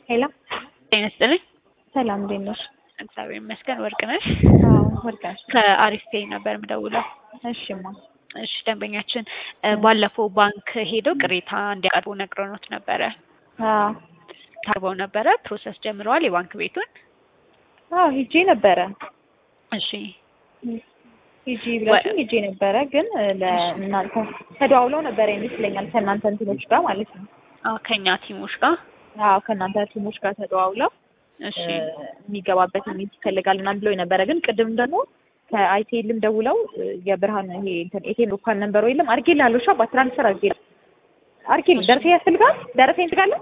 ሄሎ ጤና ይስጥልኝ። ሰላም እንዴት ነሽ? እግዚአብሔር ይመስገን። ወርቅ ነሽ? አዎ ወርቅ ነሽ? ከአሪፍ ፔይ ነበር የምደውለው። እሺማ እሺ ደንበኛችን እ ባለፈው ባንክ ሄደው ቅሬታ እንዲያቀርቡ ነግረውት ነበረ። አዎ ታርበው ነበረ። ፕሮሰስ ጀምረዋል የባንክ ቤቱን። አዎ ሂጄ ነበረ እሺ ሂጂ ብላችሁ ሂጄ ነበረ፣ ግን ለእናንተ ተደዋውለው ነበረ ይመስለኛል ከእናንተ እንትኖች ጋር ማለት ነው። አዎ ከኛ ቲሞች ጋር አዎ ከእናንተ ቲሞች ጋር ተደዋውለው እሺ እ የሚገባበት ሚት ይፈልጋል ምናምን ብለው ነበረ። ግን ቅድም ደግሞ ከአይቴልም ደውለው እ የብርሃን ይሄ እንትን ኤቲኤም ሎካል ነንበሩ የለም አድርጌልሃለሁ። እሺ አባት ትራንስፈር አድርጌ አድርጌልህ ደረሰ ያስፈልጋል ደረሰኝ ትጋለህ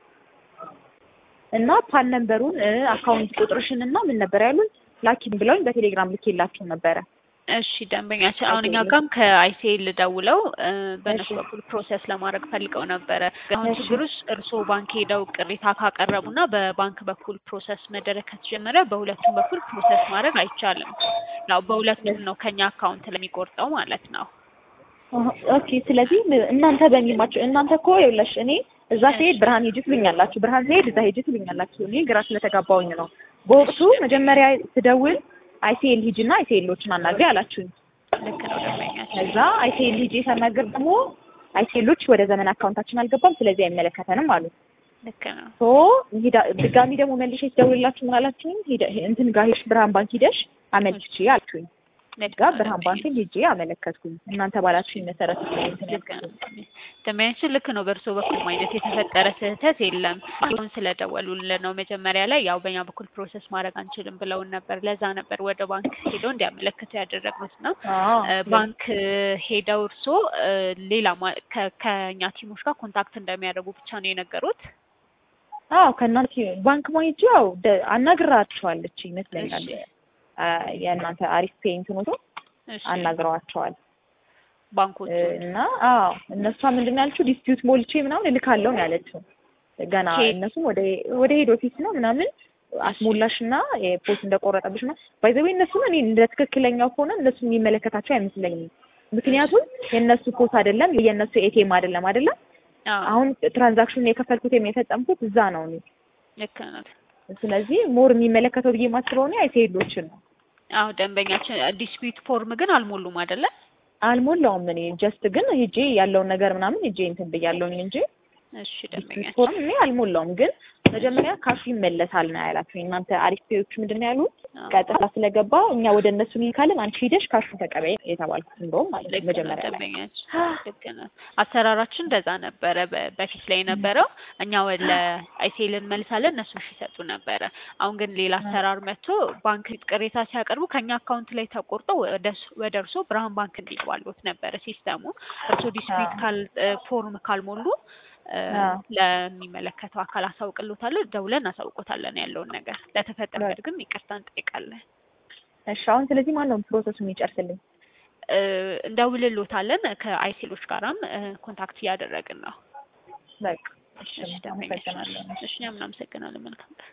እና ፓን ነንበሩን እ አካውንት ቁጥርሽን እና ምን ነበር ያሉን ላኪን ብለውኝ በቴሌግራም ልኬላችሁ ነበረ። እሺ ደንበኛችን አሁን እኛ አይቴል ጋም ከአይሲኤል ደውለው እ በእነሱ እሺ በኩል ፕሮሰስ ለማድረግ ፈልገው ነበረ። አሁን እሺ ችግሩ ውስጥ እርስዎ ባንክ ሄደው ቅሬታ ካቀረቡና በባንክ በኩል ፕሮሰስ መደረግ ከተጀመረ በሁለቱም በኩል ፕሮሰስ ማድረግ አይቻልም። ያው በሁለቱም ነው ከኛ አካውንት ለሚቆርጠው ማለት ነው። አሀ፣ ኦኬ። ስለዚህ እናንተ በሚማቸው እናንተ እኮ ይኸውልሽ እኔ እዛ እሺ ስሄድ ብርሃን ሂጂ ትሉኛላችሁ፣ ብርሃን ስሄድ እዛ ሂጂ ትሉኛላችሁ። እኔ ግራ ስለተጋባውኝ ነው። በወቅቱ እሺ መጀመሪያ ስደውል አይሲኤል ሂጂና አይሲኤሎችን አናግሪ አላችሁኝ። ልክ ነው ደንበኛችን። ከዛ አይሲኤል ሂጂ ሳናግር ደግሞ አይሲኤሎች ወደ ዘመን አካውንታችን አልገባም፣ ስለዚህ አይመለከተንም አሉ። ልክ ነው። ሶ ሄዳ ድጋሚ ደግሞ መልሼ ስደውልላችሁ ምን አላችሁኝ? ሄደ እንትን ጋር ሄድሽ ብርሃን ባንክ ሂደሽ አመልክቺ አልችሁኝ። ልክ ጋር ነው ብርሃን ባንክን ደንበኛችን። ሄጄ አመለከትኩኝ። እናንተ ባላችሁኝ መሰረት ነው እንትን ልክ ነው ያልኩት። ደንበኛችን ልክ ነው። በእርስዎ በኩል አይነት የተፈጠረ ስህተት የለም። አሁን ስለደወሉልን ነው። መጀመሪያ ላይ ያው በእኛ በኩል ፕሮሰስ ማድረግ አንችልም ብለውን ነበር። ለዛ ነበር ወደ ባንክ ሄደው እንዲያመለክቱ ያደረግነው እና አዎ እ ለ- ባንክ ሄደው እርስዎ እ ሌላ ማ- ከ- ከእኛ ቲሞች ጋር ኮንታክት እንደሚያደርጉ ብቻ ነው የነገሩት። አዎ ከእናንተ ባንክ ማሄጅ ያው ደ- አናግራቸዋለች ይመስለኛል። እሺ አ፣ የእናንተ አሪፍ ፔ እንትኖቶ እሺ አናግረዋቸዋል እ፣ ባንኮቹን እና አዎ እነሷ ምንድን ነው ያለችው ዲስፒዩት ሞልቼ ምናምን እልካለሁ ነው ያለችው። ገና ኬት እነሱም ወደ ወደ ሄድ ኦፊስ ነው ምናምን እሺ አስሞላሽና የፖስት እንደቆረጠብሽ ነው ባይዘዌ እነሱም እኔ እንደ ትክክለኛው ከሆነ እነሱ የሚመለከታቸው አይመስለኝም። እሺ ምክንያቱም የእነሱ ፖስት አይደለም የእነሱ ኤቲኤም አይደለም አይደለም። አዎ አሁን ትራንዛክሽኑን የከፈልኩት ወይም የፈጸምኩት እዛ ነው እኔ ልክ ነው። ስለዚህ ሞር የሚመለከተው ብዬ የማስበው እኔ አይሴሎችን ነው። አዎ ደንበኛችን ዲስፒዩት ፎርም ግን አልሞሉም አይደለ? አልሞላውም እኔ ጀስት ግን ሄጄ ያለውን ነገር ምናምን ሄጄ እንትን ብያለሁኝ እንጂ እሺ ዲስፒዩት ደንበኛችን ፎርም እኔ አልሞላውም። ግን እሺ መጀመሪያ ካሹ ይመለሳል ነው ያላችሁኝ እናንተ አሪፍ ፔዎቹ ምንድን ነው ያሉት? አዎ ቀጥታ ስለገባ እኛ ወደ እነሱ እንልካለን፣ አንቺ ሂደሽ ካሹን ተቀበይ የተባልኩት እንደውም ማለት ነው ልክ ነው መጀመሪያ ላይ ደንበኛችን፣ ልክ ነው። አሰራራችን እንደዛ ነበረ በ- በፊት ላይ የነበረው። እኛ ወደ አይሴል እንመልሳለን፣ እነሱ እሺ ይሰጡ ነበረ። አሁን ግን ሌላ አሰራር መጥቶ ባንክ ቅሬታ ሲያቀርቡ ከኛ አካውንት ላይ ተቆርጦ ወደ እሱ- ወደ እርስዎ ብርሃን ባንክ እንዲባሉት ነበረ ሲስተሙ። እርስዎ ዲስፒት ካል ፎርም ካልሞሉ እ ለሚመለከተው አካል አሳውቅሎታለሁ፣ ደውለን አሳውቆታለን ያለውን ነገር። ለተፈጠረው ግን ይቅርታ እንጠይቃለን። እሺ አሁን ስለዚህ ማን ነው ፕሮሰሱ የሚጨርስልኝ? እ እንደውልሎታለን ከአይሴሎች ጋራም እ ኮንታክት እያደረግን ነው። በቃ እሺ እሺ ደንበኛችን፣ አመሰግናለሁ። እሺ እኛም እናመሰግናለን። መልካም ቀን።